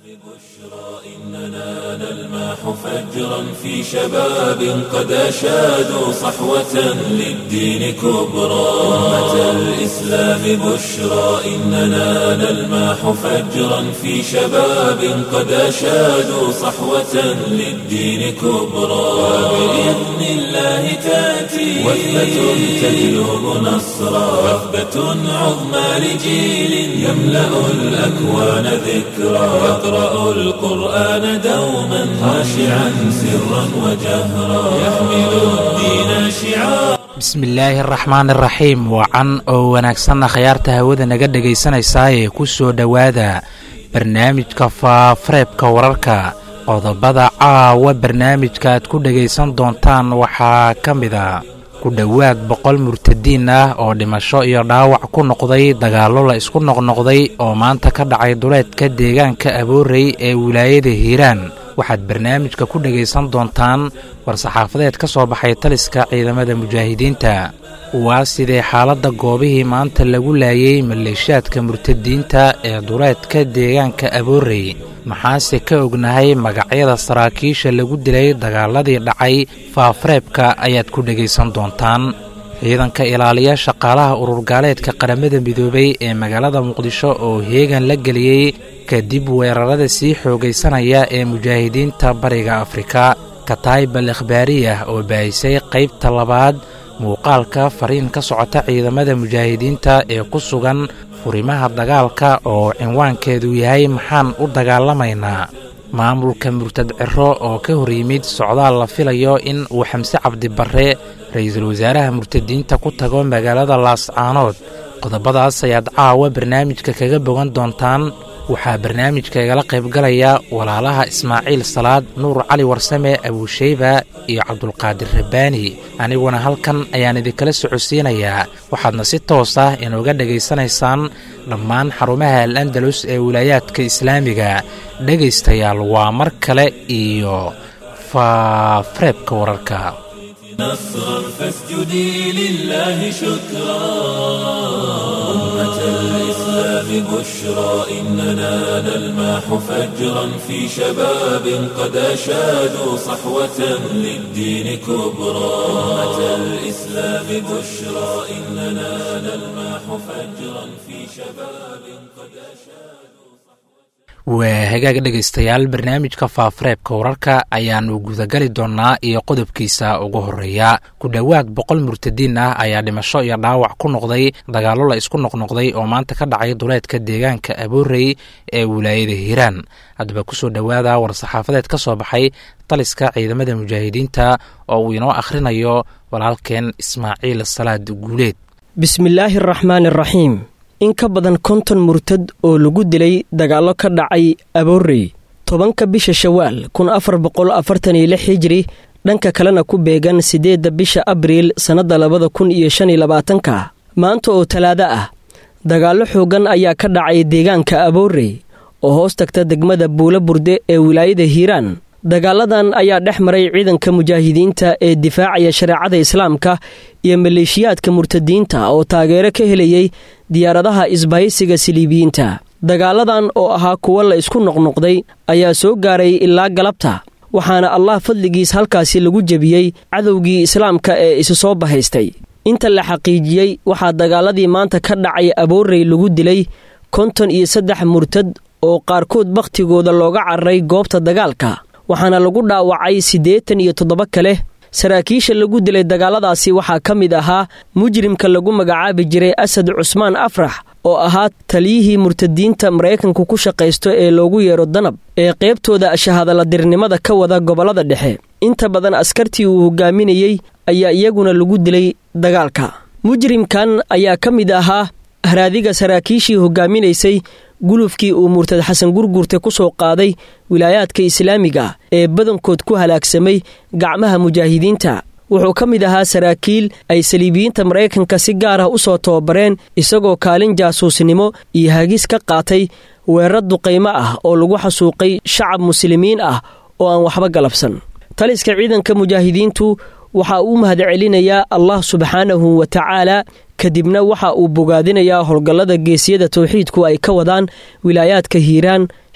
إننا نلمح فجرا في شباب قد أشادوا صحوة للدين كبرى أمة الإسلام بشرى إننا نلمح فجرا في شباب قد أشادوا صحوة للدين كبرى وبإذن الله تأتي وثبة تجلب نصرا وثبة عظمى لجيل يملأ الأكوان ذكرا يقرأ القرآن دوما خاشعا سرا وجهرا يحمل الدين شعارا bismillaahi araxmaan iraxiim wacan oo wanaagsanna khayaarta hawada naga dhegaysanaysaa ee ku soo dhowaada barnaamijka faafareebka wararka qodobada caawa barnaamijka aad ku dhegaysan doontaan waxaa ka mid a ku dhowaad boqol murtadiin ah oo dhimasho iyo dhaawac ku noqday dagaallo la isku noqnoqday oo maanta ka dhacay duleedka deegaanka aboorey ee wilaayada hiiraan waxaad barnaamijka ku dhegaysan doontaan war-saxaafadeed ka soo baxay taliska ciidamada mujaahidiinta waa sidee xaaladda goobihii maanta lagu laayey maleeshaadka murtadiinta ee duleedka deegaanka aboorey maxaase ka ognahay magacyada saraakiisha lagu dilay dagaaladii dhacay faafareebka ayaad ku dhegaysan doontaan ciidanka ilaaliya shaqaalaha ururgaaleedka qaramada midoobay ee magaalada muqdisho oo heegan la geliyey kadib weerarada sii xoogaysanaya ee mujaahidiinta bariga afrika kataybal ikhbaariyah oo baahisay qaybta labaad muuqaalka fariin ka socota ciidamada mujaahidiinta ee ku sugan furimaha dagaalka oo cinwaankeedu yahay maxaan u dagaalamaynaa maamulka murtad ciro oo ka hor yimid socdaal la filayo in uu xamse cabdibarre ra-iisul wasaaraha murtadiinta ku tago magaalada laascaanood qodobadaas ayaad caawa barnaamijka kaga bogan doontaan waxaa barnaamijka igala qaybgalaya walaalaha ismaaciil salaad nuur cali warsame abuusheyba iyo cabdulqaadir rabbaani aniguna halkan ayaan idinkala socodsiinayaa waxaadna si toos ah inooga dhegaysanaysaan dhammaan xarumaha al andalus ee wilaayaadka islaamiga dhegaystayaal waa mar kale iyo faafareebka wararka نصرا فاسجدي لله شكرا أمة الإسلام بشرى إننا نلمح فجرا في شباب قد أشادوا صحوة للدين كبرى أمة الإسلام بشرى إننا نلمح فجرا في شباب قد أشادوا waa hagaag dhegaystayaal barnaamijka faafareebka wararka ayaannu gudagali doonnaa iyo qodobkiisa ugu horreeya ku dhowaad boqol murtadiin ah ayaa dhimasho iyo dhaawac ku noqday dagaallo la isku noqnoqday oo maanta ka dhacay duleedka deegaanka aboorey ee wilaayada hiiraan haddaba kusoo dhowaada war-saxaafadeed ka soo baxay taliska ciidamada mujaahidiinta oo uu inoo akhrinayo walaalkeen ismaaciil salaad guuleed bismillaahi araxmaani araxiim in ka badan konton murtad oo lagu dilay dagaallo ka dhacay aboorey tobanka bisha shawaal kun afar boqol afartan iyo lix hijri dhanka kalena ku beegan siddeedda bisha abriil sannadda labada kun iyo shan iyo labaatanka maanta oo talaado ah dagaallo xooggan ayaa ka dhacay deegaanka aboorey oo hoos tagta degmada buula burde ee wilaayada hiiraan dagaaladan ayaa dhex maray ciidanka mujaahidiinta ee difaacaya shareecada islaamka iyo maleeshiyaadka murtadiinta oo taageero ka helayay diyaaradaha isbahaysiga siliibiyiinta dagaaladan oo ahaa kuwo la isku noqnoqday ayaa soo gaaray ilaa galabta waxaana allah fadligiis halkaasi lagu jebiyey cadowgii islaamka ee isu soo bahaystay inta la xaqiijiyey waxaa dagaaladii maanta ka dhacay aboorey lagu dilay konton iyo saddex murtad oo qaarkood bakhtigooda looga cararay goobta dagaalka waxaana lagu dhaawacay siddeetan iyo toddoba kale saraakiisha lagu dilay dagaaladaasi waxaa ka mid ahaa mujrimka lagu magacaabi jiray asad cusmaan afrax oo ahaa taliyihii murtadiinta maraykanku ku shaqaysto ee loogu yeero danab ee qaybtooda shahadaladirnimada ka wada gobollada dhexe inta badan askartii uu hogaaminayey ayaa iyaguna lagu dilay dagaalka mujrimkan ayaa ka mid ahaa haraadiga saraakiishii hogaaminaysay gulufkii uu murtad xasan gurgurte ku soo qaaday wilaayaadka islaamiga ee badankood ku halaagsamay gacmaha mujaahidiinta wuxuu ka mid ahaa saraakiil ay saliibiyiinta maraykanka si gaar ah u soo tababareen isagoo kaalin jaasuusnimo iyo hagis ka qaatay weerar duqaymo ah oo lagu xasuuqay shacab muslimiin ah oo aan waxba galabsan taliska ciidanka mujaahidiintu waxa uu mahadcelinayaa allah subxaanahu wa tacaala kadibna waxa uu bogaadinayaa howlgallada geesiyada towxiidku ay ka wadaan wilaayaadka hiiraan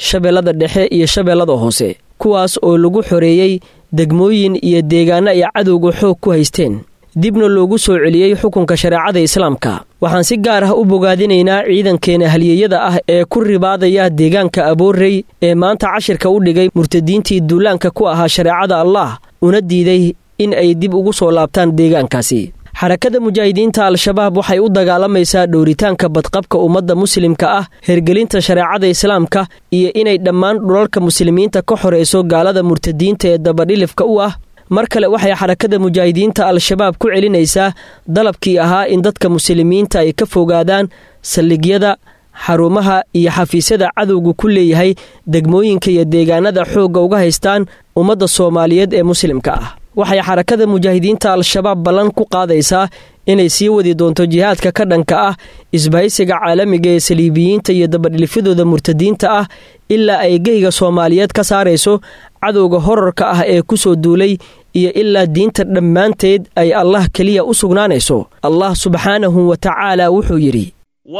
shabeellada dhexe iyo shabeellada hoose kuwaas oo lagu xoreeyey degmooyin iyo deegaano ay cadowga xoog ku haysteen dibna loogu soo celiyey xukunka shareecada islaamka waxaan si gaar ah u bogaadinaynaa ciidankeena halyeeyada ah ee ku ribaadaya deegaanka aboorey ee maanta cashirka u dhigay murtadiintii duulaanka ku ahaa shareecada allah una diiday in ay dib ugu soo laabtaan deegaankaasi xarakada mujaahidiinta al-shabaab waxay u dagaalamaysaa dhowritaanka badqabka ummadda muslimka ah hergelinta shareecada islaamka iyo inay dhammaan dhulalka muslimiinta ka xorayso gaalada murtadiinta ee dabadhilifka u ah mar kale waxay xarakada mujaahidiinta al-shabaab ku celinaysaa dalabkii ahaa in dadka muslimiinta ay ka fogaadaan saldhigyada xarumaha iyo xafiisyada cadowga ku leeyahay degmooyinka iyo deegaanada xoogga uga haystaan ummadda soomaaliyeed ee muslimka ah waxay xarakada mujaahidiinta al-shabaab ballan ku qaadaysaa inay sii wadi doonto jihaadka ka dhanka ah isbahaysiga caalamiga ee saliibiyiinta iyo dabadhilifyadooda murtadiinta ah ilaa ay geyga soomaaliyeed ka saarayso cadowga horarka ah ee ku soo duulay iyo ilaa diinta dhammaanteed ay allah keliya u sugnaanayso allah subxaanahu wa tacaala wuxuu yidhi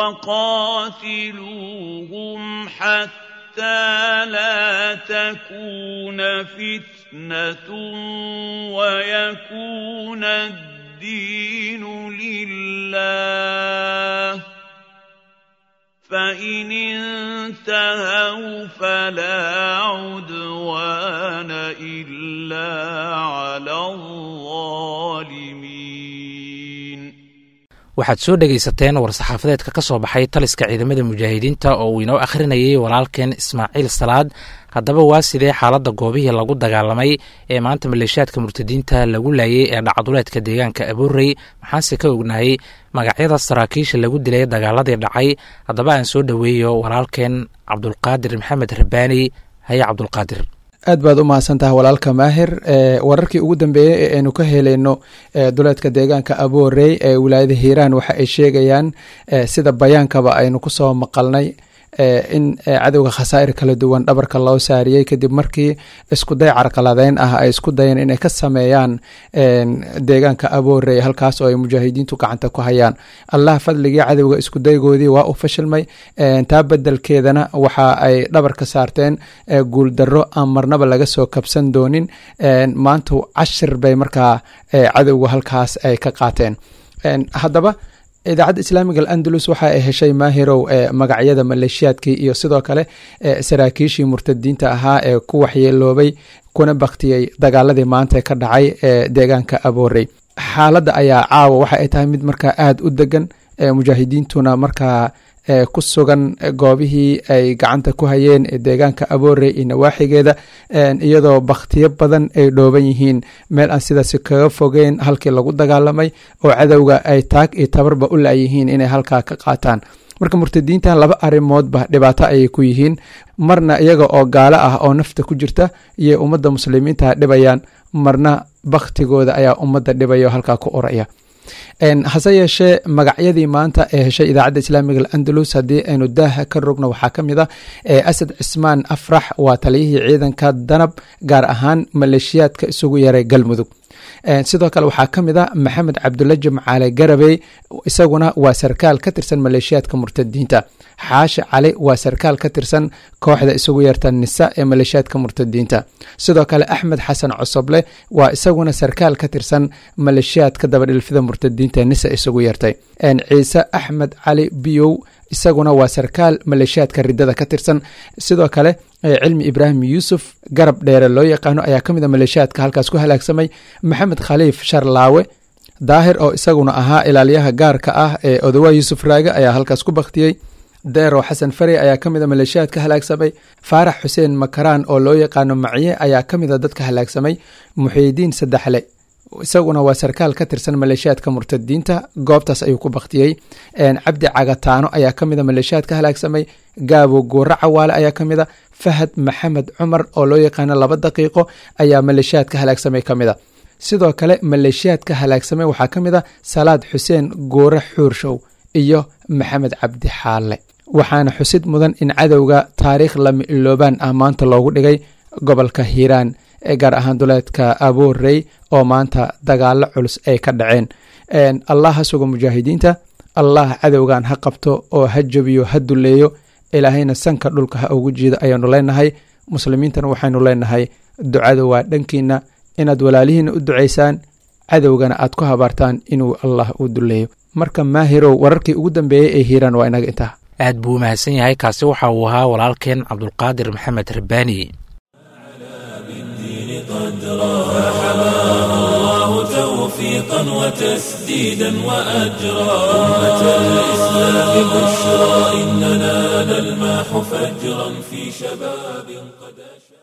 حتى لا تكون فتنة ويكون الدين لله فإن انتهوا فلا عدوان إلا على الظالمين waxaad soo dhegaysateen war-saxaafadeedka ka soo baxay taliska ciidamada mujaahidiinta oo uu inoo akhrinayay walaalkeen ismaaciil salaad haddaba waa sidee xaaladda goobihii lagu dagaalamay ee maanta maleeshiyaadka murtadiinta lagu laayay ee dhacduleedka deegaanka abuurey maxaanse ka ognahay magacyada saraakiisha lagu dilay dagaaladii dhacay haddaba aan soo dhoweeyo walaalkeen cabdulqaadir maxamed rabbaani haye cabdulqaadir aad baad u mahadsantaha walaalka maahir wararkii ugu dambeeyey ee aynu ka helayno duleedka deegaanka aboorey ee wilaayada hiiraan waxa ay sheegayaan sida bayaankaba aynu kusoo maqalnay in cadowga khasaa'ir kala duwan dhabarka loo saariyey kadib markii iskuday carqaladeyn ah ay isku dayeen inay ka sameeyaan deegaanka aboorey halkaas oo ay mujaahidiintu gacanta ku hayaan allah fadligii cadowga iskudaygoodii waa u fashilmay taa bedelkeedana waxa ay dhabarka saarteen guuldaro aan marnaba laga soo kabsan doonin maanta cashir bay markaa cadowga halkaas ay ka qaateen haddaba idaacadda islaamiga alandalus waxa ay heshay maahirow magacyada maleeshiyaadkii iyo sidoo kale saraakiishii murtadiinta ahaa ee ku waxyeeloobay kuna baktiyey dagaaladii maanta ka dhacay ee deegaanka aboorey xaaladda ayaa caawa waxa ay tahay mid markaa aada u degan mujaahidiintuna markaa ku sugan goobihii ay gacanta ku hayeen deegaanka aboorey iyo nawaaxigeeda iyadoo bakhtiyo badan ay dhooban yihiin meel aan sidaasi kaga fogeyn halkii lagu dagaalamay oo cadowga ay taag iyo tabarba u laayihiin inay halkaa ka qaataan marka murtadiintan laba arrimoodba dhibaato ayay ku yihiin marna iyaga oo gaalo ah oo nafta ku jirta iyo ummadda muslimiinta dhibayaan marna bakhtigooda ayaa ummadda dhibaya oo halkaa ku oraya hase yeeshee magacyadii maanta ee heshay idaacadda islaamiga alandalus haddii aynu daaha ka rogno waxaa ka mid a asad cismaan afrax waa taliyihii ciidanka danab gaar ahaan maleeshiyaadka isugu yaray galmudug sidoo kale waxaa ka mid a maxamed cabdulla jimcaale garabey isaguna waa sarkaal ka tirsan maleeshiyaadka murtadiinta xaashi cali waa sarkaal ka tirsan kooxda isugu yarta nisa ee maleeshiyaadka murtadiinta sidoo kale axmed xasan cosoble waa isaguna sarkaal ka tirsan maleeshiyaadka dabadhilfida murtadiinta nisa isugu yartay ciise axmed cali biyow isaguna waa sarkaal maleeshiyaadka ridada ka tirsan sidoo kale cilmi ibraahim yuusuf garab dheere loo yaqaano ayaa ka mid a maleeshiyaadka halkaas ku halaagsamay maxamed khaliif sharlaawe daahir oo isaguna ahaa ilaaliyaha gaarka ah ee odowa yuusuf raage ayaa halkaas ku baktiyey deero xasan fari ayaa ka mid a maleeshiyaadka halaagsamay faarax xuseen makaraan oo loo yaqaano maciye ayaa ka mid a dadka halaagsamay muxiidiin saddexle isaguna waa sarkaal ka tirsan maleeshiyaadka murtadiinta goobtaas ayuu ku baktiyey cabdi cagataano ayaa ka mida maleeshiyaadka halaagsamay gaabo guuro cawaale ayaa ka mida fahad maxamed cumar oo loo yaqaano laba daqiiqo ayaa maleeshiyaadka halaagsamay ka mida sidoo kale maleeshiyaadka halaagsamay waxaa ka mid a salaad xuseen guure xuurshow iyo maxamed cabdi xaalle waxaana xusid mudan in cadowga taariikh lama iloobaan ah maanta loogu dhigay gobolka hiiraan ee gaar ahaan duleedka aboorey oo maanta dagaalo culus ay ka dhaceen allah ha sugo mujaahidiinta allah cadowgan ha qabto oo ha jabiyo ha duleeyo ilaahayna sanka dhulka ha ugu jiida ayaanu leenahay muslimiintana waxaynu leenahay ducada waa dhankiina inaad walaalihiina u ducaysaan cadowgana aad ku habaartaan inuu allah u duleeyo marka maahirow wararkii ugu dambeeyey ee hiiraan waa inaga intaa aad buu u mahadsan yahay kaasi waxa uu ahaa walaalkeen cabdulqaadir maxamed rabbaani توفيقا وتسديدا وأجرا أمة الإسلام بشرى إننا نلمح فجرا في شباب قد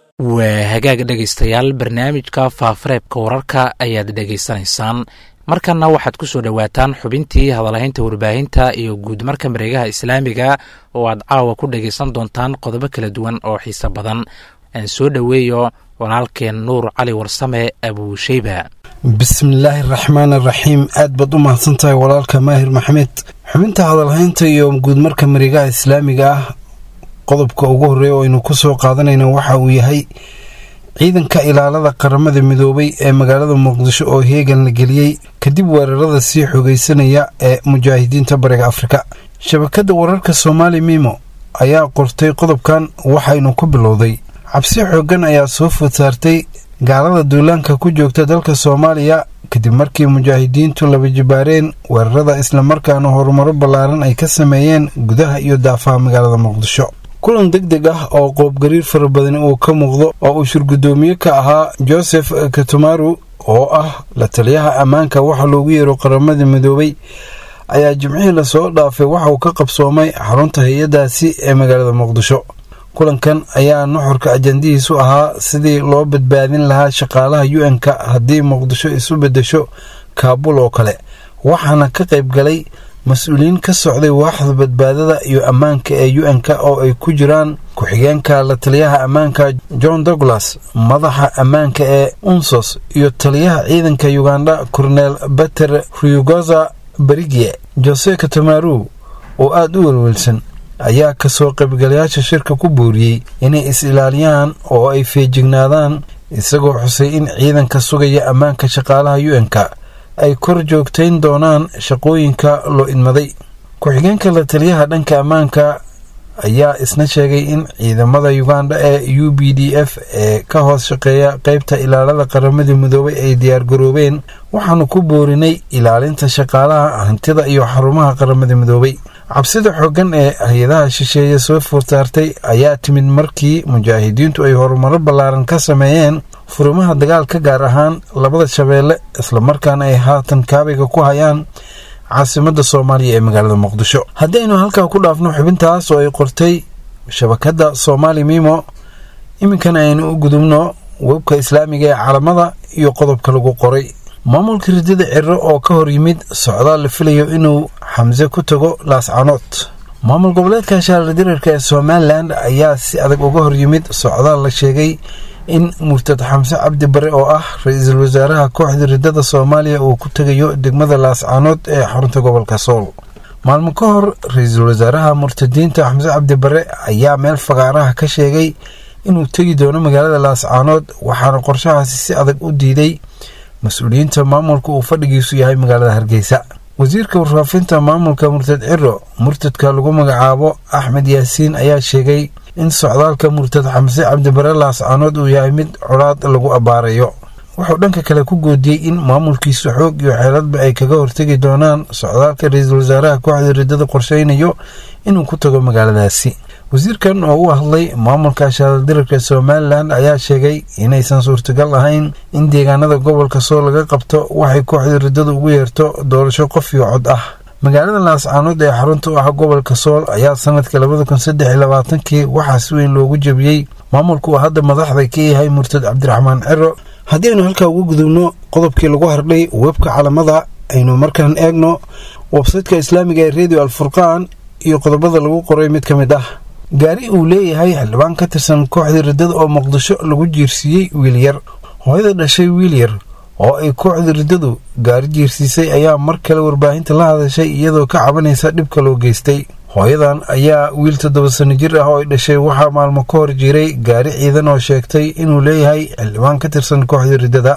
waa hagaag dhegaystayaal barnaamijka faafareebka wararka ayaad dhegaysanaysaan markanna waxaad ku soo dhowaataan xubintii hadalhaynta warbaahinta iyo guudmarka mareegaha islaamiga oo aad caawa ku dhegaysan doontaan qodobo kala duwan oo xiise badan aan soo dhoweeyo walaalkeen nuur cali warsame abuusheyba bismillaahi araxmaan araxiim aad baad u mahadsantahay walaalka maahir maxamed xubinta hadalhaynta iyo guudmarka mareegaha islaamiga ah qodobka ugu horreeya oo aynu ku soo qaadanayna waxa uu yahay ciidanka ilaalada qaramada midoobay ee magaalada muqdisho oo heegan la geliyey kadib weerarada sii xogeysanaya ee mujaahidiinta bariga afrika shabakadda wararka soomaali mimo ayaa qortay qodobkan waxaynu ku bilowday cabsi xooggan ayaa soo food saartay gaalada duulaanka ku joogta dalka soomaaliya kadib markii mujaahidiintu laba jibaareen weerarada islamarkaana horumaro ballaaran ay ka sameeyeen gudaha iyo daafaha magaalada muqdisho kulan deg deg ah oo qoobgariir fara badani uu ka muuqdo oo uu shirgudoomiye ka ahaa joseph katumaru oo ah la taliyaha ammaanka waxa loogu yeero qaramada midoobay ayaa jimcihii lasoo dhaafay waxa uu ka qabsoomay xarunta hay-adaasi ee magaalada muqdisho kulankan ayaa nuxurka ajandihiisu ahaa sidii loo badbaadin lahaa shaqaalaha u-n-ka haddii muqdisho isu bedesho kaabul oo kale waxaana ka qayb galay mas-uuliyiin ka socday waaxda badbaadada iyo ammaanka ee u-n-k oo ay ku jiraan ku-xigeenka la taliyaha ammaanka john douglas madaxa ammaanka ee unsos iyo taliyaha ciidanka uganda korneel beter ryugoza berigie jose katamaru oo aada u welwelsan ayaa kasoo qaybgalayaasha shirka ku booriyey inay is-ilaaliyaan oo ay feejignaadaan isagoo xusay in ciidanka sugaya ammaanka shaqaalaha u-n-k ay kor joogtayn doonaan shaqooyinka loo idmaday ku-xigeenka la taliyaha dhanka ammaanka ayaa isna sheegay in ciidamada uganda ee u b d f ee ka hoos shaqeeya qeybta ilaalada qaramada midoobay ay diyaargaroobeen waxaanu ku boorinay ilaalinta shaqaalaha hantida iyo xarumaha qaramada midoobay cabsida xooggan ee hay-adaha shisheeye soo foorsaartay ayaa timid markii mujaahidiintu ay horumaro ballaaran ka sameeyeen furimaha dagaalka gaar ahaan labada shabeelle islamarkaana ay haatan kaabiga ku hayaan caasimada soomaaliya ee magaalada muqdisho haddaynu halkaa ku dhaafno xubintaas oo ay qortay shabakadda soomaali mimo iminkana aynu u gudubno webka islaamiga ee calamada iyo qodobka lagu qoray maamulka ridada ciro oo ka hor yimid socdaal la filayo inuu xamse ku tago laascanood maamul goboleedka shaardirarka ee somalilan ayaa si adag uga hor yimid socdaal la sheegay in murtad xamse cabdi bare oo ah ra-iisul wasaaraha kooxda ridada soomaaliya uu ku tegayo degmada laascaanood ee xarunta gobolka sool maalmo ka hor ra-iisul wasaaraha murtadiinta xamse cabdi bare ayaa meel fagaaraha ka sheegay inuu tegi doono magaalada laascaanood waxaana qorshahaasi si adag u diiday mas-uuliyiinta maamulka uu fadhigiisu yahay magaalada hargeysa wasiirka warfaafinta maamulka murtad ciro murtadka lagu magacaabo axmed yaasiin ayaa sheegay in socdaalka murtad xamse cabdibare laascaanood uu yahay mid colaad lagu abbaarayo wuxuu dhanka kale ku goodiyey in maamulkiisu xoog iyo xeeladba ay kaga hortegi doonaan socdaalka ra-iisul wasaaraha kooxda ridada qorsheynayo inuu ku tago magaaladaasi wasiirkan oo u hadlay maamulka shaaldirarka somalilan ayaa sheegay inaysan suurtagal ahayn in deegaanada gobolka sool laga qabto waxay kooxda ridada ugu yeerto doorasho qof iyo cod ah magaalada laascaanood ee xarunta u ah gobolka sool ayaa sanadka labada kun saddex iyo labaatankii waxaa si weyn loogu jebiyey maamulka uu hadda madaxda ka yahay murtad cabdiraxmaan ciro haddii aynu halkaa ugu gudubno qodobkii lagu hardhay webka calamada aynu markaan eegno websaytka islaamiga ee redio alfurqaan iyo qodobada lagu qoray mid ka mid ah gaari uu leeyahay xildhibaan ka tirsan kooxda riddada oo muqdisho lagu jiirsiiyey wiilyar hooyada dhashay wiilyar oo ay kooxda riddadu gaari jiirsiisay ayaa mar kale warbaahinta la hadashay iyadoo ka cabanaysa dhibka loo geystay hooyadan ayaa wiil toddoba sano jir ah oo ay dhashay waxaa maalmo ka hor jiray gaari ciidan oo sheegtay inuu leeyahay xildhibaan ka tirsan kooxda riddada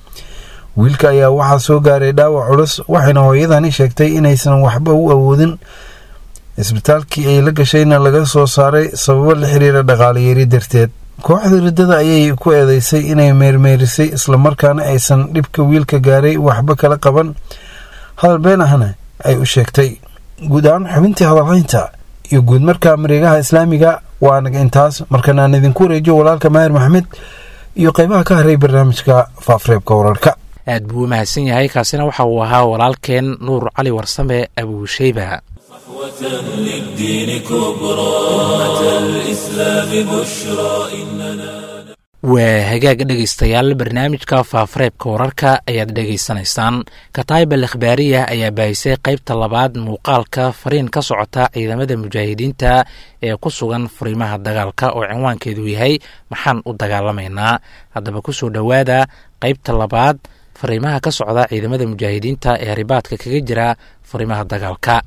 wiilka ayaa waxaa soo gaaray dhaawac culus waxayna hooyadani sheegtay inaysan waxba u awoodin isbitaalkii ay la gashayna laga soo saaray sababo la xiriira dhaqaalayeeri darteed kooxda riddada ayay ku eedeysay inay meermeerisay islamarkaana aysan dhibka wiilka gaaray waxba kala qaban hadal been ahna ay u sheegtay guud ahaan xubintii hadalhaynta iyo guud marka mareegaha islaamiga waa anaga intaas markan aan idinku wareejiyo walaalka maahir maxamed iyo qeybaha ka haray barnaamijka faafreebka wararka aad buu u mahadsan yahay kaasina waxa uu ahaa walaalkeen nuur cali warsame abuusheyba للدين كبرى أمة الإسلام بشرى إننا waa hagaag dhegaystayaal barnaamijka faafareebka wararka ayaad dhegaysanaysaan kataybal ikhbaariya ayaa baahisay qaybta labaad muuqaalka fariin ka socota ciidamada mujaahidiinta ee ku sugan furiimaha dagaalka oo cinwaankeedu yahay maxaan u dagaalamaynaa haddaba kusoo dhowaada qaybta labaad fariimaha ka socda ciidamada mujaahidiinta ee ribaadka kaga jira furiimaha dagaalka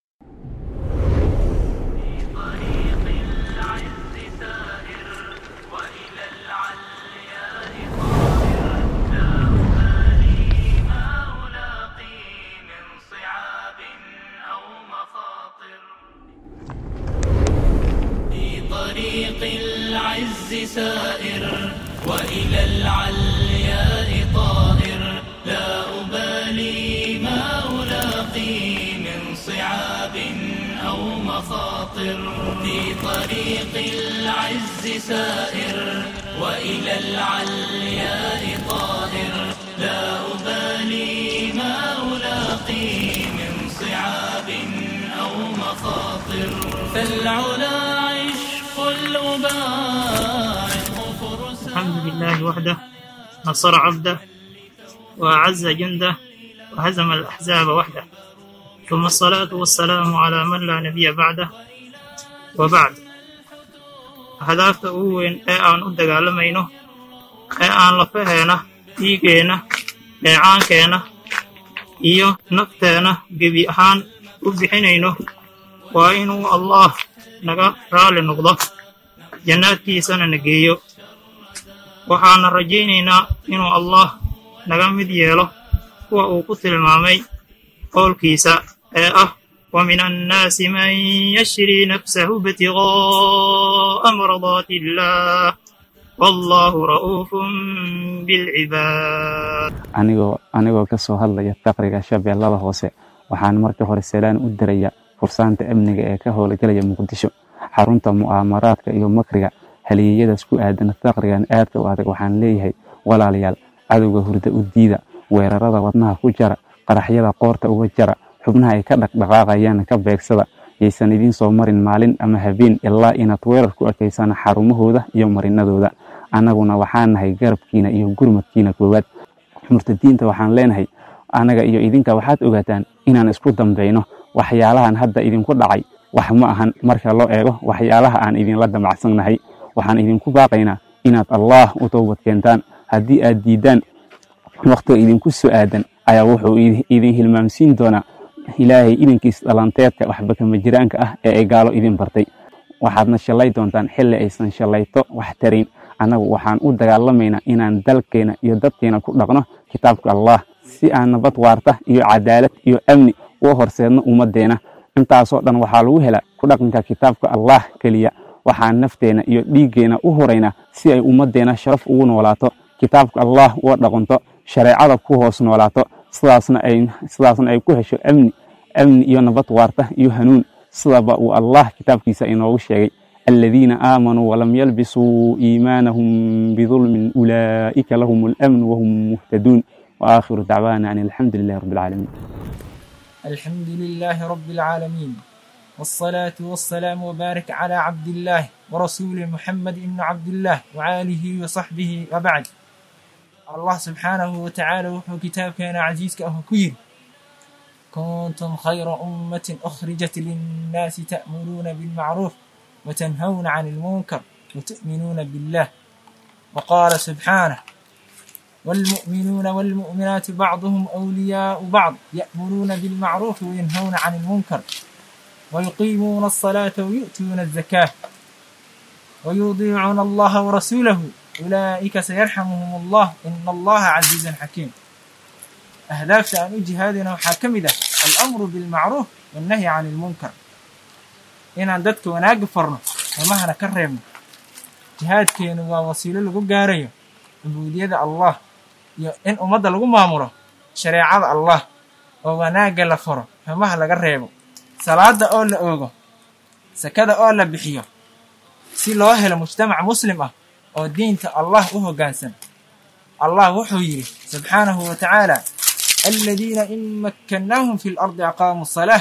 طريق العز سائر وإلى العلياء طائر لا أبالي ما ألاقي من صعاب أو مخاطر في طريق العز سائر وإلى العلياء طائر لا أبالي ما ألاقي من صعاب أو مخاطر فالعلا عشق الأباع فرسان الحمد لله وحده نصر عبده وأعز جنده وهزم الأحزاب وحده ثم الصلاة والسلام على من لا نبي بعده وبعد هدافta ugu weyn ee aan u dagaalamayno ee aan lafaheena dhiigeenna dheecaankeenna iyo nafteena gebi ahaan u bixinayno waa inuu allaah naga raali noqdo jannaadkiisana na geeyo waxaana rajaynaynaa inuu allaah naga mid yeelo kuwa uu ku tilmaamay qowlkiisa ee ah ومن الناس من يشري نفسه ابتغاء مرضات الله والله رؤوف بالعباد anigoo anigoo ka soo hadlaya faqriga shabeellada hoose waxaan marka hore salaan u diraya fursaanta amniga ee ka howlgalaya muqdisho xarunta mu'aamaraadka iyo makriga haliyeyadaas ku aadan faqrigan aadka u adag waxaan leeyahay walaalayaal cadowga hurda u diida weerarada wadnaha ku jara qaraxyada qoorta uga jara xubnaha ay ka dhaqdhaqaaqayaan ka beegsada yaysan idiin soo marin maalin ama habeen ilaa inaad weerar ku ekaysaan xarumahooda iyo marinadooda annaguna waxaan nahay garabkiina iyo gurmadkiina koowaad murtadiinta waxaan leenahay annaga iyo idinka waxaad ogaataan inaan isku dambayno waxyaalahan hadda idinku dhacay wax ma ahan marka loo eego waxyaalaha aan idinla damacsannahay waxaan idinku baaqaynaa inaad allaah u towbad keentaan haddii aad diiddaan wakhtiga idinku soo aadan ayaa wuxuu idin hilmaamsiin doonaa ilaahay idinkiis dhalanteedka waxba kama jiraanka ah ee ay gaalo idin bartay waxaadna shallay doontaan xilli aysan shallayto wax tarayn annagu waxaan u dagaalamaynaa inaan dalkeena iyo dadkeena ku dhaqno kitaabka allah si aan nabad waarta iyo cadaalad iyo amni u horseedno ummaddeena intaasoo dhan waxaa lagu helaa ku dhaqanka kitaabka allah keliya waxaan nafteena iyo dhiiggeena u horaynaa si ay ummaddeena sharaf ugu noolaato kitaabka allah uga dhaqanto shareecada ku hoos noolaato sidaasna ay sidaasna ay ku hesho amni amni iyo nabad waarta iyo hanuun sidaba uu allah kitaabkiisa inoogu sheegay aladiina aamanuu walam yalbisuu iimaanahum bidulmin ulaa'ika lahum alamn wahum muhtaduun waakhiru dacwaana an alxamdu lilahi rabbi alcaalamiin الحمد لله رب العالمين والصلاة والسلام وبارك على عبد الله ورسوله محمد بن عبد الله وآله وصحبه وبعد الله سبحانه وتعالى وحو كتاب كان عزيز كأهو كير كنتم خير أمة أخرجت للناس تأمرون بالمعروف وتنهون عن المنكر وتؤمنون بالله وقال سبحانه والمؤمنون والمؤمنات بعضهم أولياء بعض يأمرون بالمعروف وينهون عن المنكر ويقيمون الصلاة ويؤتون الزكاة ويطيعون الله ورسوله أولئك سيرحمهم الله إن الله عزيز حكيم أهداف أن جهادنا وحاكمده الأمر بالمعروف والنهي عن المنكر inaan dadka wanaagga farno xumahana ka reebno jihaadkeenu waa wasiilo lagu gaarayo cubuudiyada allah iyo in ummadda lagu maamulo shareecada allah oo wanaagga la faro xumaha laga reebo salaada oo la oogo sakada oo la bixiyo si loo helo mujtamac muslim ah oo diinta allah u hoggaansan allah wuxuu yidhi subxaanahu wa tacaala aladiina in makkannaahum fi lardi aqaamuu asalaah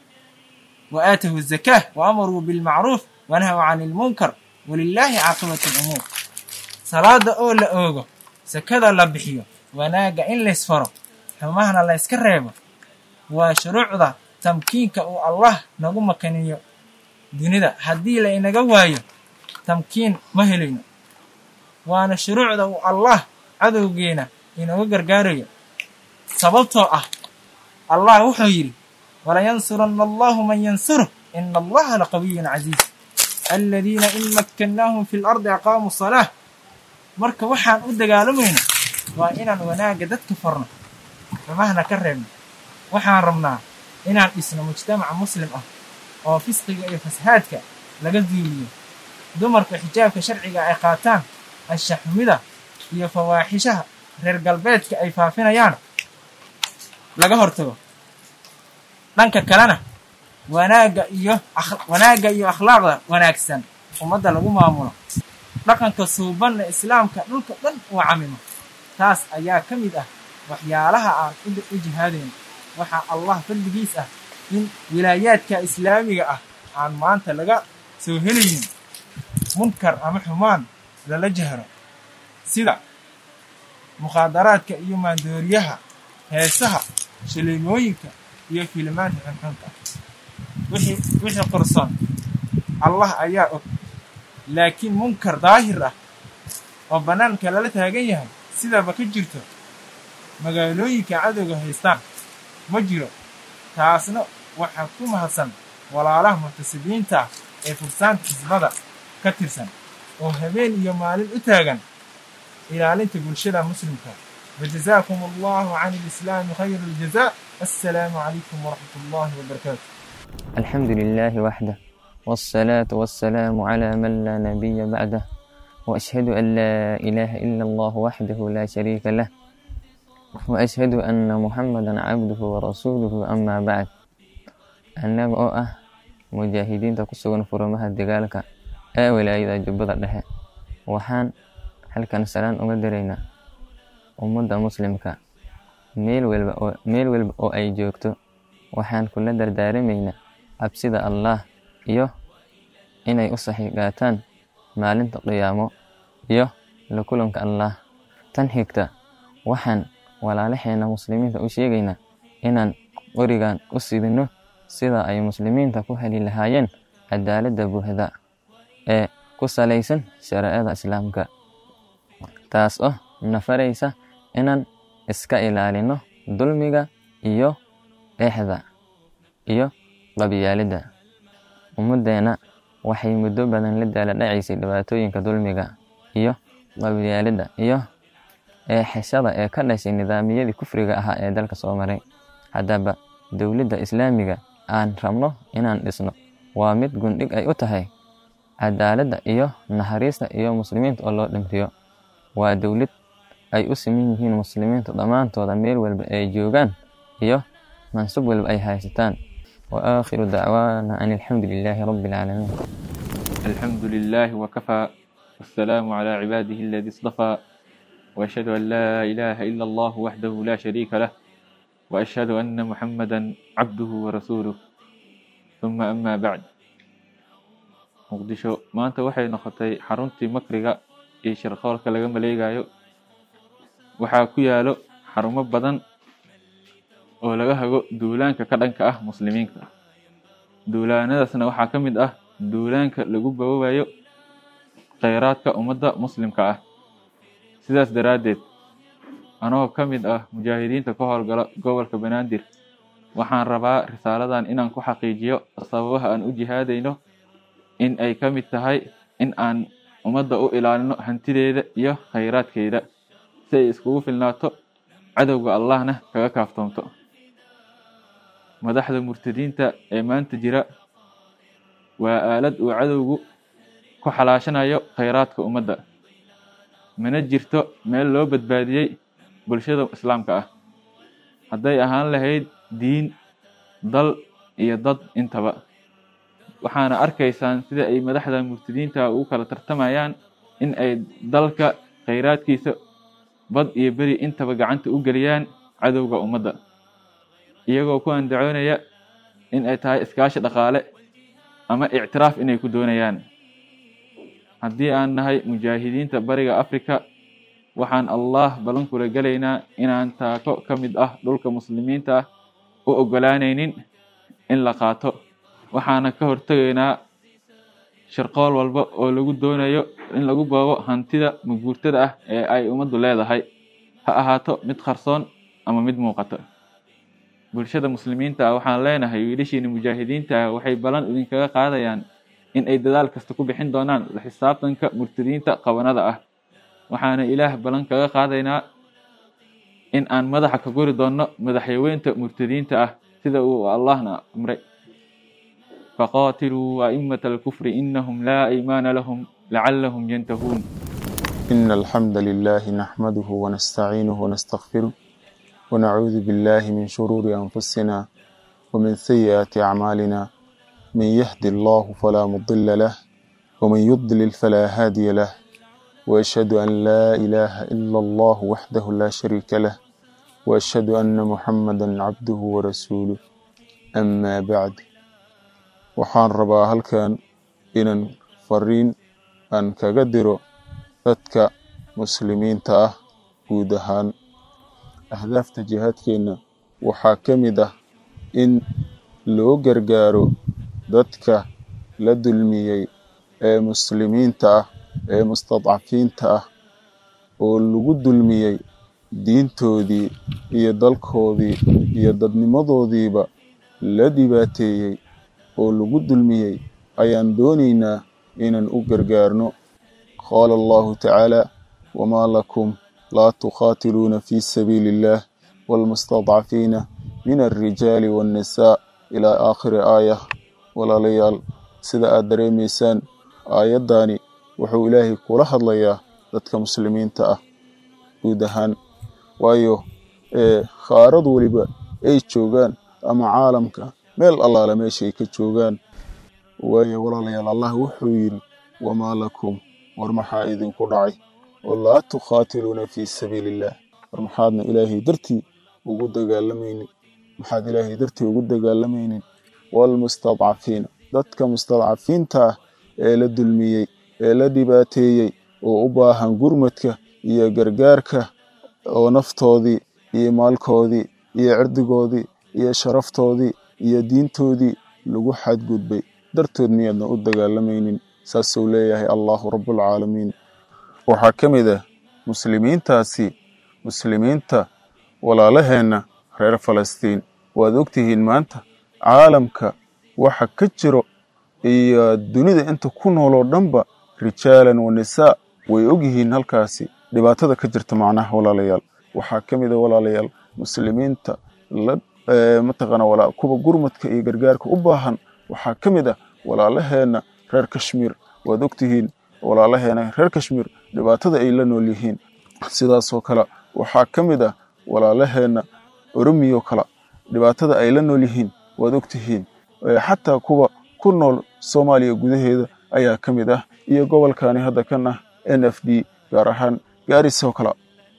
wa aatahu azakaah wa amaruu bilmacruuf wanahaw can ilmunkar walilaahi caaqibatu lumuur salaada oo la oogo sakada la bixiyo wanaagga in laysfaro xumahana layska reebo waa shuruucda tamkiinka uu allah nagu makaniyo dunida haddii la inaga waayo tamkiin ma helayno waana shuruucda uu allah cadowgeena inaga gargaarayo sababtoo ah allah wuxuu yidhi walayansuranna allahu man yansuruh ina allaha laqawiyun casiiz aladiina in makkannaahum fi lardi aqaamuu salaah marka waxaan u dagaalamayno waa inaan wanaagga dadka farno xumahna ka reebno waxaan rabnaa inaan dhisno mujtamaca muslim ah oo fisqiga iyo fasahaadka laga duuliyo dumarka xijaabka sharciga ay qaataan anshaxumida iyo fawaaxishaha reer galbeedka ay faafinayaan laga hortago dhanka kalena wanaagga iyo wanaagga iyo akhlaaqda wanaagsan ummadda lagu maamulo dhaqanka suubanna islaamka dhulka dhan uu camimo taas ayaa ka mid ah waxyaalaha aan u jihaadayno waxaa allah fadligiis ah in wilaayaadka islaamiga ah aan maanta laga soo helaynin munkar ama xumaan lala jahro sida mukhaadaraadka iyo maandooriyaha heesaha shaleemooyinka iyo filimaanta xunxunka wixii qorsoon allah ayaa og laakiin munkar daahir ah oo bannaanka lala taagan yahay sidaba ka jirto magaalooyinka cadowga haystaan ma jiro taasna waxaa ku mahadsan walaalaha muctasibiinta ah ee fursaanta xisbada ka tirsan oo habeen iyo maalin u taagan ilaalinta bulshada muslimka wajazaakum allahu can alislaami khayra aljazaa assalaamu calaykum waraxmat ullahi wabarakaatu الحمد لله وحده والصلاة والسلام على من لا نبي بعده وأشهد أن لا إله إلا الله وحده لا شريك له وأشهد أن محمدا عبده ورسوله أما بعد annaga oo ah mujaahidiinta ku sugan furamaha dagaalka ee wilaayada jubbada dhexe waxaan halkan salaan uga diraynaa ummadda muslimka meel walba oo meel walba oo ay joogto waxaan kula dardaaramaynaa cabsida allaah iyo inay u saxiigaataan maalinta qiyaamo iyo la kulanka allaah tan xigta waxaan walaalaheena muslimiinta u sheegaynaa inaan qorigan u sidino sida ay muslimiinta ku heli lahaayeen cadaaladda buuxda ee ku salaysan shareecada islaamka taas oo nafaraysa inaan iska ilaalino dulmiga iyo eexda iyo qabyaalidda ummaddeena waxay muddo badan la daala dhacaysay dhibaatooyinka dulmiga iyo qabyaalidda iyo eexashada ee ka dhashay nidaamiyadii kufriga ahaa ee dalka soo maray haddaba dowladda islaamiga aan rabno inaan dhisno waa mid gundhig ay u tahay cadaaladda iyo naxariista iyo muslimiinta oo loo dhimriyo waa dowlad ay u siman yihiin muslimiinta dhammaantooda meel walba ay joogaan iyo mansub walba ay haysataan wa aakhiru dacwaana an alxamdu lilaahi rabbi alcaalamiin الحمد لله وكفى والسلام على عباده الذي اصطفى وأشهد أن لا إله إلا الله وحده لا شريك له وأشهد أن محمدا عبده ورسوله ثم أما بعد muqdisho maanta waxay noqotay xaruntii makriga iyo shirqoolka laga maleegayo waxaa ku yaalo xarumo badan oo laga hago duulaanka ka dhanka ah muslimiinta duulaanadaasna waxaa ka mid ah duulaanka lagu bawoobayo kheyraadka ummadda muslimka ah sidaas daraaddeed anoo ka mid ah mujaahidiinta ka howlgala gobolka banaadir waxaan rabaa risaaladan inaan ku xaqiijiyo sababaha aan u jihaadayno in ay ka mid tahay in aan ummadda u ilaalino hantideeda iyo khayraadkeeda si ay iskugu filnaato cadowga allahna kaga kaaftoomto madaxda murtadiinta ee maanta jira waa aalad uu cadowgu ku xalaashanayo khayraadka ummadda mana jirto meel loo badbaadiyey bulshada islaamka ah hadday ahaan lahayd diin dal iyo dad intaba waxaana arkaysaan sida ay madaxda murtadiinta ugu kala tartamayaan in ay dalka khayraadkiisa bad iyo beri intaba gacanta u geliyaan cadowga ummadda iyagoo ku andacoonaya in ay tahay iskaashi dhaqaale ama ictiraaf inay ku doonayaan haddii aan nahay mujaahidiinta bariga africa waxaan allah ballan kula gelaynaa inaan taako ka mid ah dhulka muslimiinta ah u oggolaanaynin in la qaato waxaana ka hortegaynaa shirqool walba oo lagu doonayo in lagu boobo hantida maguurtada ah ee ay ummaddu leedahay ha ahaato mid qarsoon ama mid muuqata bulshada muslimiinta ah waxaan leenahay wiilashiina mujaahidiinta ah waxay ballan idinkaga qaadayaan in ay dadaal kasta ku bixin doonaan la xisaabtanka murtadiinta qabanada ah waxaana ilaah ballan kaga qaadaynaa in aan madaxa ka guri doonno madaxyaweynta murtadiinta ah sida uu allahna amray faqaatiluu a'immata alkufri innahum laa aymaana lahum lacallahum yantahuun إن الحمد لله نحمده ونستعينه ونستغفره ونعوذ بالله من شرور أنفسنا ومن سيئات أعمالنا من يهد الله فلا مضل له ومن يضلل فلا هادي له وأشهد أن لا إله إلا الله وحده لا شريك له وأشهد أن محمدا عبده ورسوله أما بعد waxaan rabaa halkan inan fariin aan kaga diro dadka muslimiinta ah guud ahaan ahdaafta jihaadkeenna waxaa ka mid ah in loo gargaaro dadka la dulmiyey ee muslimiinta ah ee mustadcafiinta ah oo lagu dulmiyey diintoodii iyo dalkoodii iyo dadnimadoodiiba la dhibaateeyey oo lagu dulmiyey ayaan doonaynaa inaan u gargaarno qaala allahu tacaala wamaa lakum laa tuqaatiluuna fii sabiili illah waalmustadcafiina min alrijaali waannisaa ilaa aakhiri aayah walaalayaal sida aad dareemaysaan aayaddaani wuxuu ilaahay kula hadlayaa dadka muslimiinta ah guud ahaan waayo khaarad weliba ay joogaan ama caalamka meel allaala meesha ay ka joogaan waayo walaalayaal allah wuxuu yidhi wamaa lakum war maxaa idinku dhacay oo laa tukhaatiluuna fii sabiili illah war maxaadna ilaahay dartii ugu dagaalamaynin maxaad ilaahay dartii ugu dagaalamaynin waalmustadcafiina dadka mustadcafiinta ah ee la dulmiyey ee la dhibaateeyey oo u baahan gurmadka iyo gargaarka oo naftoodii iyo maalkoodii iyo cirdigoodii iyo sharaftoodii iyo diintoodii lagu xadgudbay dartood miyaadna u dagaalamaynin saasuu leeyahay allahu rabbulcaalamiin waxaa ka mid ah muslimiintaasi muslimiinta walaalaheenna reer falastiin waad ogtihiin maanta caalamka waxa ka jiro iyo dunida inta ku nooloo dhanba rijaalan wa nisaa way ogyihiin halkaasi dhibaatada ka jirta macnaha walaalayaal waxaa ka mid a walaalayaal muslimiinta la mataqaana kuwa gurmadka iyo gargaarka u baahan waxaa ka mid ah walaalaheenna reer kashmiir waad ogtihiin walaalaheena reer kashmiir dhibaatada ay la nool yihiin sidaasoo kale waxaa ka mid ah walaalaheenna oromiyoo kale dhibaatada ay la nool yihiin waad ogtihiin xataa kuwa ku nool soomaaliya gudaheeda ayaa ka mid ah iyo gobolkani hadda kan ah n f d gaar ahaan gaarisoo kale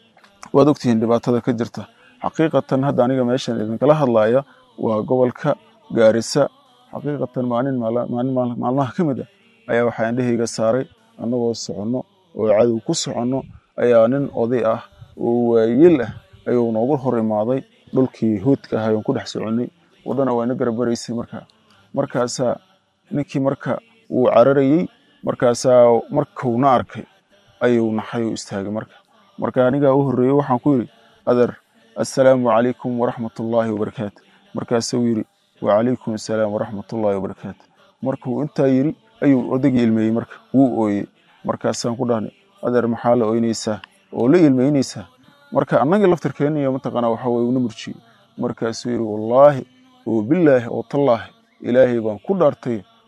waad ogtihiin dhibaatada ka jirta xaqiiqatan hadda aniga meeshan idinkala hadlaya waa gobolka gaarisa xaqiiqatan maalin maalmaha ka mid ah ayaa waxaa indhahayga saaray annagoo soconno oo cadow ku soconno ayaa nin oday ah oo waayel ah ayuu noogu hor imaaday dhulkii hoodka ahay oon ku dhex soconnay waddana waa ina garabaraysay markaa markaasaa ninkii marka wuu cararayey markaasaa markuuna arkay ayuu naxay oo istaagay marka marka anigaa u horreeyey waxaan ku yidhi adeer assalaamu calaykum waraxmatullaahi wabarakaatu markaasuu yidhi wacalaykum assalaam waraxmatullaahi wabarakaatu markuu intaa yidhi ayuu odaygii ilmeeyey marka wuu ooyey markaasaan ku dhahnay adeer maxaa la oynaysaa oo la ilmeynaysaa marka annagii laftirkeenniyo mataqaanaa waxa weye una murjiyey markaasuu yidhi wallaahi oo bilaahi oo tallaahi ilaahay baan ku dhaartay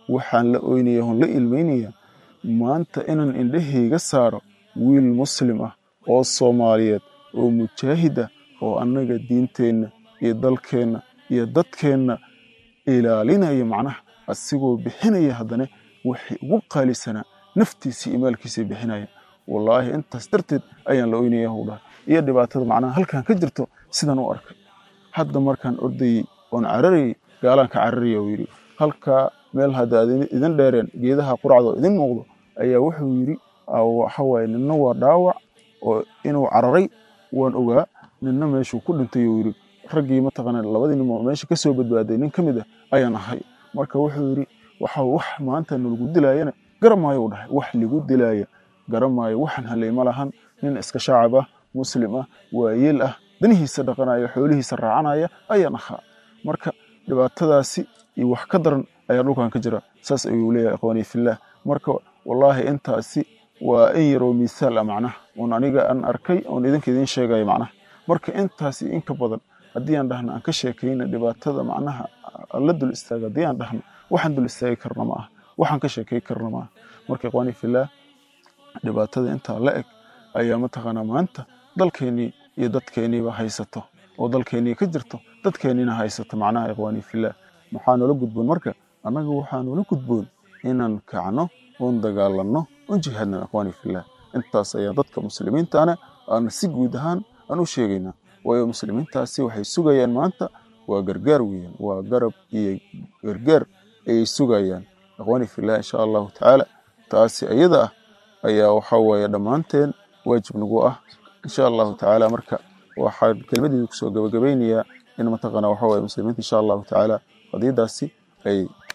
waxaan la oynaya on la ilmaynaya maanta inaan indhahayga saaro wiil muslim ah oo soomaaliyeed oo mujaahid ah oo annaga diinteenna iyo dalkeenna iyo dadkeenna ilaalinaya macnaha asigoo bixinaya haddana waxay ugu qaalisanaa naftiisii iyo maalkiisii bixinaya wallaahi intaas darteed ayaan la oynaya huu dhahay iyo dhibaatada macnaha halkan ka jirto sidaan u arkay hadda markaan ordayey oon cararayay gaalaan ka cararaya uu yidhi halkaa meel hadda aad idin dheereen geedaha quracdoo idin muuqdo ayaa wuxuu yidhi waxa waaye ninna waa dhaawac oo inuu cararay waan ogaa ninna meeshuu ku dhintay uu yidhi raggii mataqaana labadii nin oo meesha ka soo badbaaday nin ka mid ah ayaan ahay marka wuxuu yidhi waxa wax maanta nalagu dilaayana garamaayo u dhahay wax ligu dilaaya garamaayo waxaan halay ma lahan nin iska shaacab ah muslim ah waayeel ah danihiisa dhaqanaya xoolihiisa raacanaya ayaan ahaa marka dhibaatadaasi iyo wax ka daran ayaa dhulkan ka jira saas ayuu leeyahay ikhwaanii fillaah marka wallaahi intaasi waa in yaroo miisaal ah macnaha oon aniga aan arkay oon idinka idiin sheegaya macnaha marka intaasi inka badan haddii aan dhahno aan ka sheekayna dhibaatada macnaha la dul istaaga haddii aan dhahno waxaan dul istaagi karna ma aha waxaan ka sheekay karna ma aha marka ikhwaanii fillaah dhibaatada intaa la eg ayaa mataqaanaa maanta dalkeennii iyo dadkeenniiba haysato oo dalkeennii ka jirto dadkeenniina haysato macnaha ikhwaanii fillaah maxaa noola gudboon marka annaga waxaa noola gudboon inaan kacno oon dagaalanno oon jihaadno ikhwaanii fillaah intaas ayaa dadka muslimiintaana aan si guud ahaan aan u sheegaynaa waayo muslimiintaasi waxay sugayaan maanta waa gargaar weeyaan waa garab iyo gargaar ayay sugayaan ikhwaanii fillaah insha allahu tacaala taasi iyada ah ayaa waxa weeye dhammaanteen waajib nagu ah insha allahu tacaala marka waxaan kelmadeeda kusoo gabagabaynayaa in mataqaana waxa weye muslimiinta insha allahu tacaala qadiyadaasi ay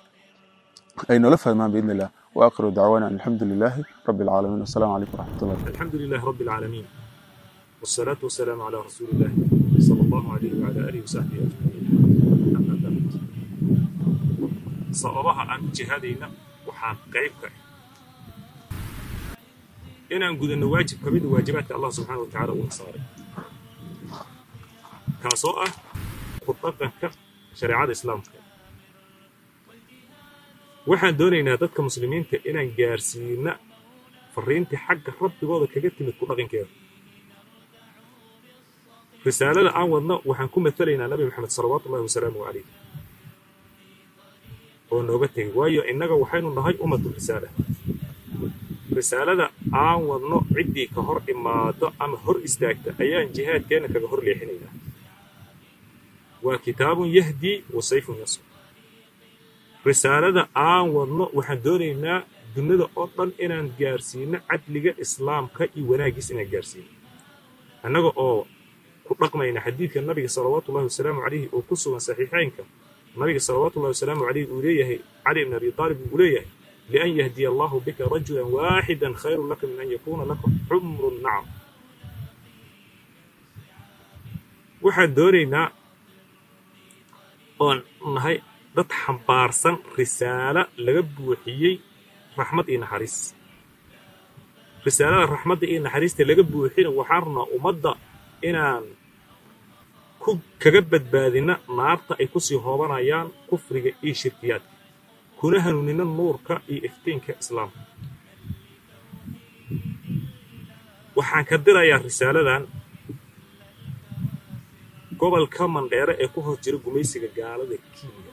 ay noola fahmaan biidni illah واخر دعوانا ان الحمد لله رب العالمين والسلام عليكم ورحمه الله الحمد لله رب العالمين والصلاة والسلام على رسول الله صلى الله عليه وعلى آله وصحبه أجمعين أما بعد sababaha aan u jihaadayna waxaa qayb ka ah inaan gudanno waajib ka mida waajibaadka allah subxaana wa tacaala uuna saaray kaasoo ah ku dhaqanka shareecada islaamka waxaan doonaynaa dadka muslimiinta inaan gaarsiina fariintii xagga rabbigooda kaga timid ku dhaqankeeda risaalada aan wadno waxaan ku matalaynaa nabi maxamed salawaatu ullahi wasalaamu calayh oo nooga tegay waayo innaga waxaynu nahay ummatu risaala risaalada aan wadno ciddii ka hor imaado ama hor istaagta ayaan jihaadkeenna kaga hor leexinaynaa waa kitaabun yahdii wa sayfun yasr risaalada aan wadno waxaan doonaynaa dunida oo dhan inaan gaarsiino cadliga islaamka iyo wanaaggiis inaan gaarsiino annaga oo ku dhaqmayna xadiidka nabiga salawaatu ullahi wasalaamu calayhi oo ku sugan saxiixeynka nabiga salawaatu ullahi wasalaamu calayhi uu leeyahay cali ibn abi aalib uu leeyahay lian yahdiya allahu bika rajulan waaxidan khayrun laka min an yakuuna laka xumru nacam waxaan doonaynaa oon nahay dad xambaarsan risaalo laga buuxiyey raxmad iyo naxariis risaalada raxmadda iyo naxariista laga buuxina waxaan rabnaa ummadda inaan ku kaga badbaadina naarta ay kusii hoobanayaan kufriga iyo shirkiyaadka kuna hanuunina nuurka iyo iftiinka islaamka waxaan ka dirayaa risaaladan gobolka mandheere ee ku hor jira gumaysiga gaalada kenya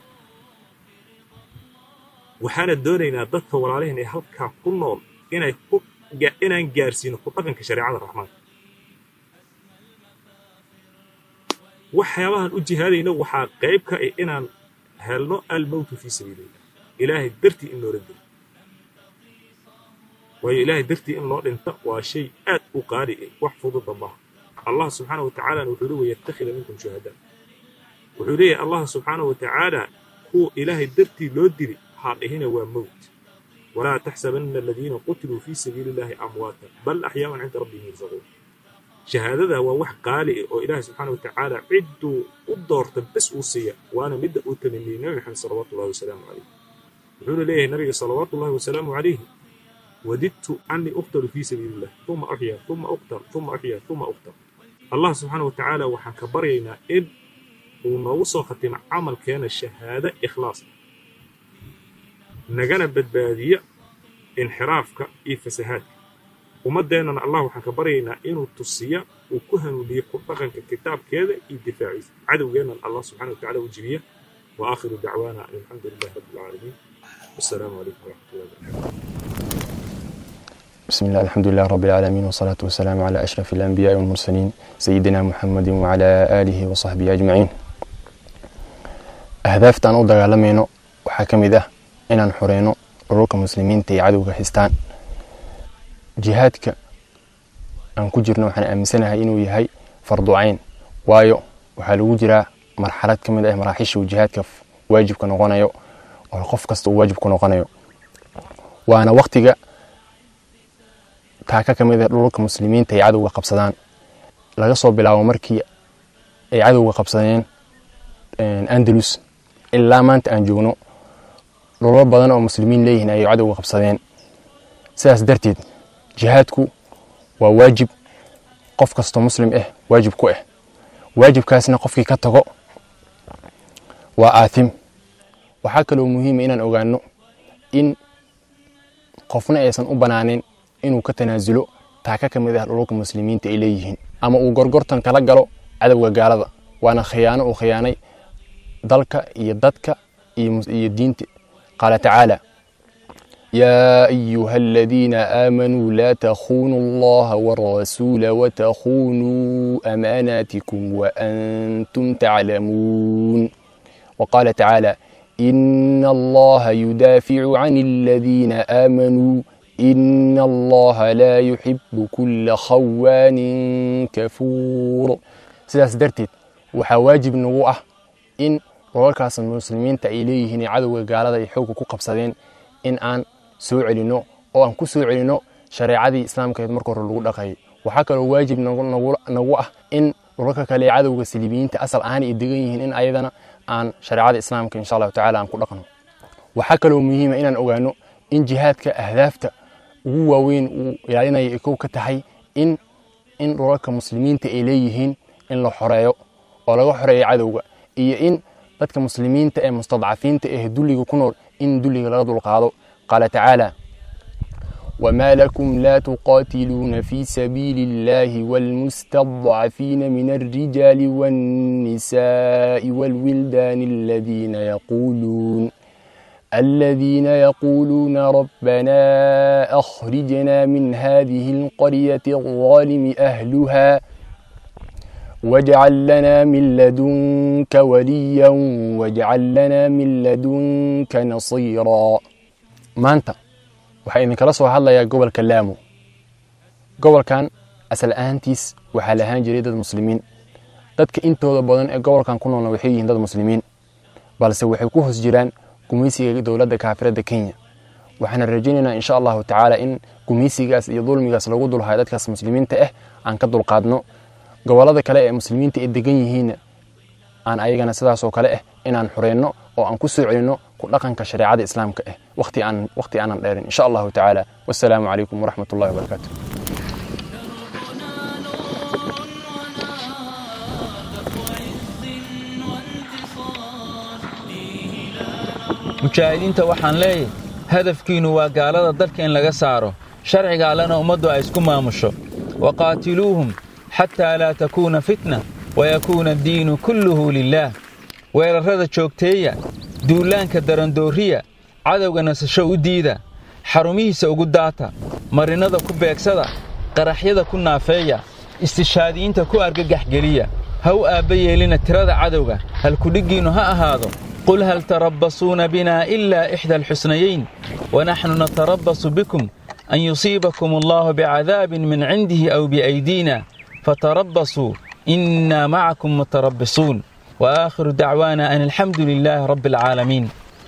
waxaana doonaynaa dadka walaalihin ee halkaa ku nool inay ku inaan gaarsiino ku dhaqanka shareecada raxmaanka waxyaabahan u jihaadayna waxaa qayb ka ah inaan helno almowtu fii sabiilillah ilaahay dartii in loola dilo waayo ilaahay dartii in loo dhinta waa shay aad u qaali ah wax fududa maaha allah subxaana wa tacaalana wuxuu le wayattakhida minkum shuhadaa wuxuu leeyahay allah subxaana wa tacaala kuwa ilaahay dartii loo dili ha dhihina waa mowt walaa taxsabanna aladiina qutiluu fii sabiili illahi amwaatan bal axyaaun cinda rabbihim yursaquun shahaadada waa wax qaali ah oo ilaahay subxaana wa tacaala cidduu u doorta bes uu siiya waana midda uu tamaniyey nabi maxamed salawaatu ullahi wasalaamu calayh wuxuuna leeyahay nabiga salawaatu ullahi wasalaamu calayhi wadidtu anii uqtalu fii sabiili illah uma uxya uma uqtal uma uxya uma uqtal allah subxaana wa tacaala waxaan ka baryaynaa in uu noogu soo khatimo camalkeena shahaado ikhlaas nagana badbaadiya inxiraafka iyo fasahaadka ummaddeennana allah waxaan ka baryaynaa inuu tusiya uu ku hanuuniyo ku dhaqanka kitaabkeeda iyo difaaciisa cadowgeennan allah subxana wa tacala u jibiya wa aakhiru dacwaana an alxamdu lilahi rabbi alcaalamiin wassalaamu calaykum waraxmat ullahi wabarakatu بسم الله الحمد لله رب العالمين والصلاة والسلام على أشرف الأنبياء والمرسلين سيدنا محمد وعلى آله وصحبه أجمعين أهدافta aan u dagaalamayno waxaa ka mid ah inaan xoreyno ururka muslimiinta iyo cadowga haystaan jihaadka aan ku jirno waxaan aaminsanahay inuu yahay farducayn waayo waxaa lagu jiraa marxalad ka mid ah maraaxiisha uu jihaadka waajibka noqonayo oo qof kasta uu waajib ku noqonayo waana waktiga taaka ka mid ah dhulka muslimiinta ay cadowga qabsadaan laga soo bilaabo markii ay cadowga qabsadeen andalus ilaa maanta aan joogno dhulal badan oo muslimiin leeyihiin ayay cadowga qabsadeen sidaas darteed jihaadku waa waajib qof kastoo muslim ah waajib ku ah waajibkaasna qofkii ka tago waa aathim waxaa kaloo muhiima inaan ogaano in qofna aysan u banaanin inuu ka tanaasulo taaka ka mid ah dhululka muslimiinta ay leeyihiin ama uu gorgortan kala galo cadowga gaalada waana khiyaano uu khiyaanay dalka iyo dadka iyo diinta qaala tacaala يا أيها الذين آمنوا لا تخونوا الله والرسول وتخونوا أماناتكم وأنتم تعلمون وقال تعالى إن الله يدافع عن الذين آمنوا إن الله لا يحب كل خوان كفور sidaas darteed waxaa waajib nagu ah in rolalkaas muslimiinta ay leeyihiin cadowga gaalada ay xoogga ku qabsadeen in aan soo celinno oo aan ku soo celinno shareecadii islaamkeed marka hore lagu dhaqayay waxaa kaloo waajib nagu ah in dhulalka kale ee cadowga saliibiyiinta asal ahaan ay degan yihiin in ayadana aan shareecada islaamka insha allahu tacala aan ku dhaqno waxaa kaloo muhiima inaan ogaano in jihaadka ahdaafta ugu waaweyn uu ilaalinaya ay kow ka tahay in in dhulalka muslimiinta ay leeyihiin in la xoreeyo oo laga xoreeyo cadowga iyo in dadka muslimiinta ee mustadcafiinta ee dulliga ku nool in dulliga laga dulqaado qaala tacaala وما لكم لا تقاتلون في سبيل الله والمستضعفين من الرجال والنساء والولدان الذين يقولون الذين يقولون ربنا أخرجنا من هذه القرية الظالم أهلها واجعل لنا من لدنك وليا واجعل لنا من لدنك نصيرا maanta waxaa idinkala soo hadlayaa gobolka laamo gobolkan asal ahaantiis waxaa lahaan jiray dad muslimiin dadka intooda badan ee gobolkan ku noolna waxay yihiin dad muslimiin balse waxay ku hoos jiraan gumaysiga dowladda kaafiradda kenya waxaana rajaynaynaa insha allahu tacaala in gumaysigaas iyo dulmigaas lagu dulhayo dadkaas muslimiinta ah aan ka dulqaadno gobolada kale ee muslimiinta ay degan yihiinna aan ayagana sidaasoo kale ah inaan xureyno oo aan ku soo celinno ku dhaqanka shareecada islaamka ah waqti aan waqti aanan dheerin insha allahu tacaala wassalaamu calaykum waraxmat ullahi wabarakaatu mujaahidiinta waxaan leeyahay hadafkiinnu waa gaalada dalka in laga saaro sharciga allena ummaddu ay isku maamusho waqaatiluuhum xataa laa takuuna fitna wayakuuna addiinu kulluhu lilaah weerarrada joogteeya duulaanka darandooriya cadowga nasasho u diida xarumihiisa ugu daata marinnada ku beegsada qaraxyada ku naafeeya istishaadiyiinta ku argagaxgeliya ha u aabba yeelina tirada cadowga halkudhiggiinnu ha ahaado qul hal tarabbasuuna binaa ilaa ixda alxusnayayn wanaxnu natarabbasu bikum an yusiibakum allaahu bicadaabin min cindihi aw biaydiina fatarabbasuu innaa macakum mutarabbisuun وآخر دعوانا أن الحمد لله رب العالمين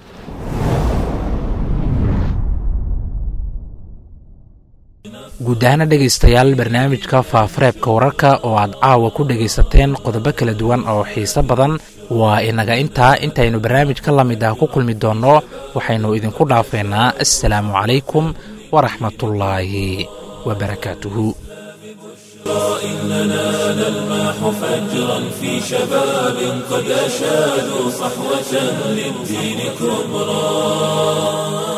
guud ahaana dhegaystayaal barnaamijka faafareebka wararka oo aad caawa ku dhegaysateen qodobo kala duwan oo xiise badan waa inaga intaa intaynu barnaamij ka lamid ah ku kulmi doonno waxaynu idinku dhaafeynaa assalaamu calaykum waraxmatullaahi wabarakaatuhu إننا نلمح فجرا في شباب قد أشادوا صحوة للدين كبرى